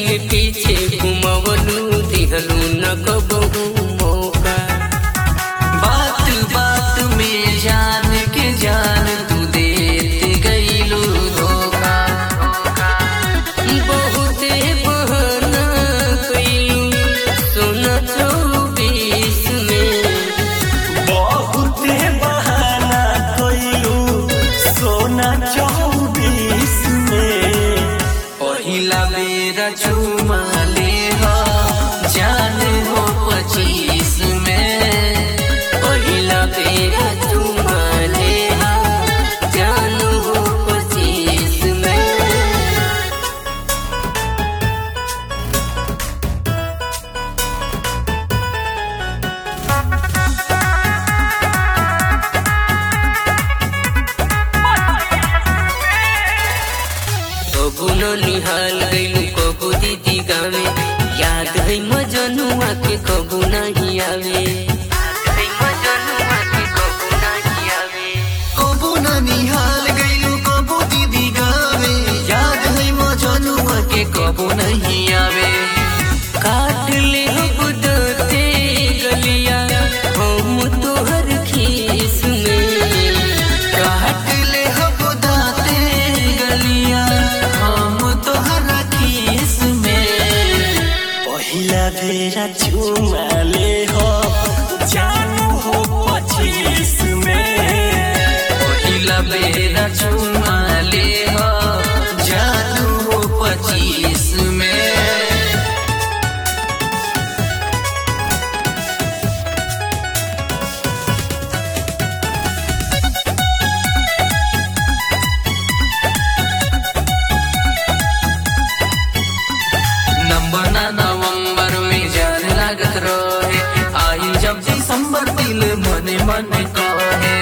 दिन पीछे घुमवलू दिहलू न कबहू मौका बात बात में जान के जान तू देत गईलू धोखा बहुते बहाना कइलू सोना चौबीस में बहुते बहाना कइलू सोना चौबीस में पहिला बेरा चुमा ले हो जान हो पच्चीस में पहिला बेरा चुमा लेहा जानू हो पच्चीस में कबू न निहाल गइलू कबू दीदी गावे याद है मजनुआ के कबू नहीं आवे याद है मजनुआ के कबू नहीं आवे कबू ना निहाल गईलू कबू दीदी गावे याद है मजनुआ के कबू नहीं आवे काट ले हो दते गलिया हम तोहर खीस में काट ले हम दाते गलिया हम तोहरा खीस में पहिला बेरा चुमा ले हो जानू हो पच्चीस में पहिला बेरा चुमा ले हो जानू हो पच्चीस में नंबर ना नवंबर में जान लागत रहे आई जब दिसंबर दिल मने मन कहे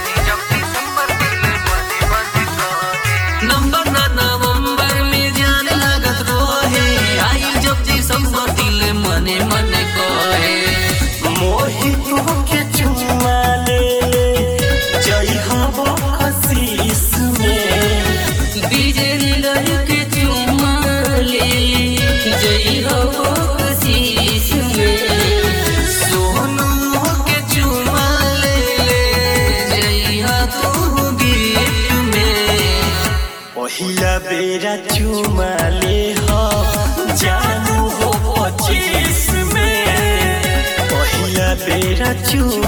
नंबर ना नवंबर में जान लागत रहे आई जब दिसंबर दिल मने मन कहे मोहित के चुमा ले जय हो आशीष में विजेंद्र के चुमा ले जई हो शीश में सोनू के चुमा ले ले जइहा तू गिफ्ट में पहिला बेरा चुमा ले हो जानू हो पच्चीस में पहिला बेरा चुमा